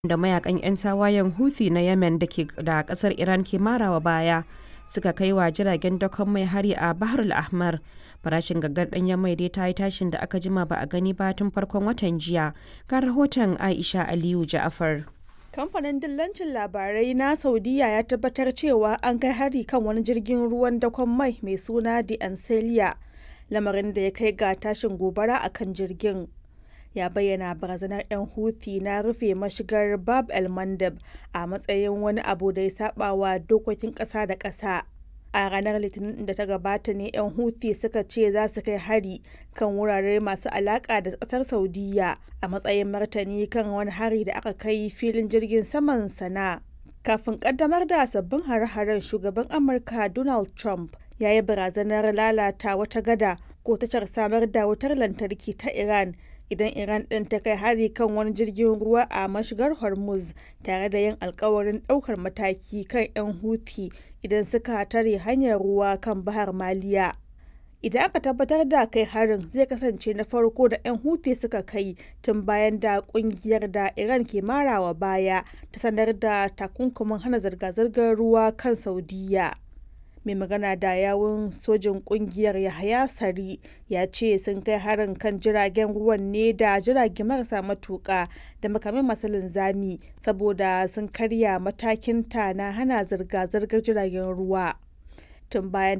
da mayakan 'yan tawayen Houthi na Yemen da ke da kasar Iran ke marawa baya suka kai wa jiragen dakon mai hari a Bahar al-Ahmar. Farashin gaggar ɗanyen mai dai ta yi tashin da aka jima ba a gani ba tun farkon watan jiya. Ga rahoton Aisha Aliyu Ja'afar. Kamfanin dillancin labarai na Saudiya ya tabbatar cewa an kai hari kan wani jirgin ruwan dakon mai mai suna The Ancelia, lamarin da ya kai ga tashin gobara a kan jirgin. Ya bayyana barazanar 'yan Houthi na rufe mashigar Bab el Mandeb a matsayin wani abu da ya saba wa dokokin ƙasa da ƙasa. A ranar Litinin da ta gabata ne 'yan Houthi suka ce za su kai hari kan wurare masu alaƙa da ƙasar Saudiya a matsayin martani kan wani hari da aka kai filin jirgin saman sana. Kafin ƙaddamar da sabbin hare-haren shugaban Amurka Donald Trump ya yi barazanar lalata wata gada ko tashar samar da wutar lantarki ta Iran idan Iran ɗin ta kai hari kan wani jirgin ruwa a mashigar Hormuz tare da yin alkawarin ɗaukar mataki kan 'yan Houthi idan suka tare hanyar ruwa kan Bahar Maliya. Idan aka tabbatar da kai harin zai kasance na farko da 'yan Houthi suka kai tun bayan da kungiyar da Iran ke marawa baya ta sanar da takunkumin hana zirga-zirgar ruwa kan Saudiya. mai magana da yawun sojin kungiyar yahaya sari ya ce sun kai harin kan jiragen ruwan ne da jirage marasa matuka da makamai masu linzami saboda sun karya matakin ta na hana zirga-zirgar jiragen ruwa tun bayan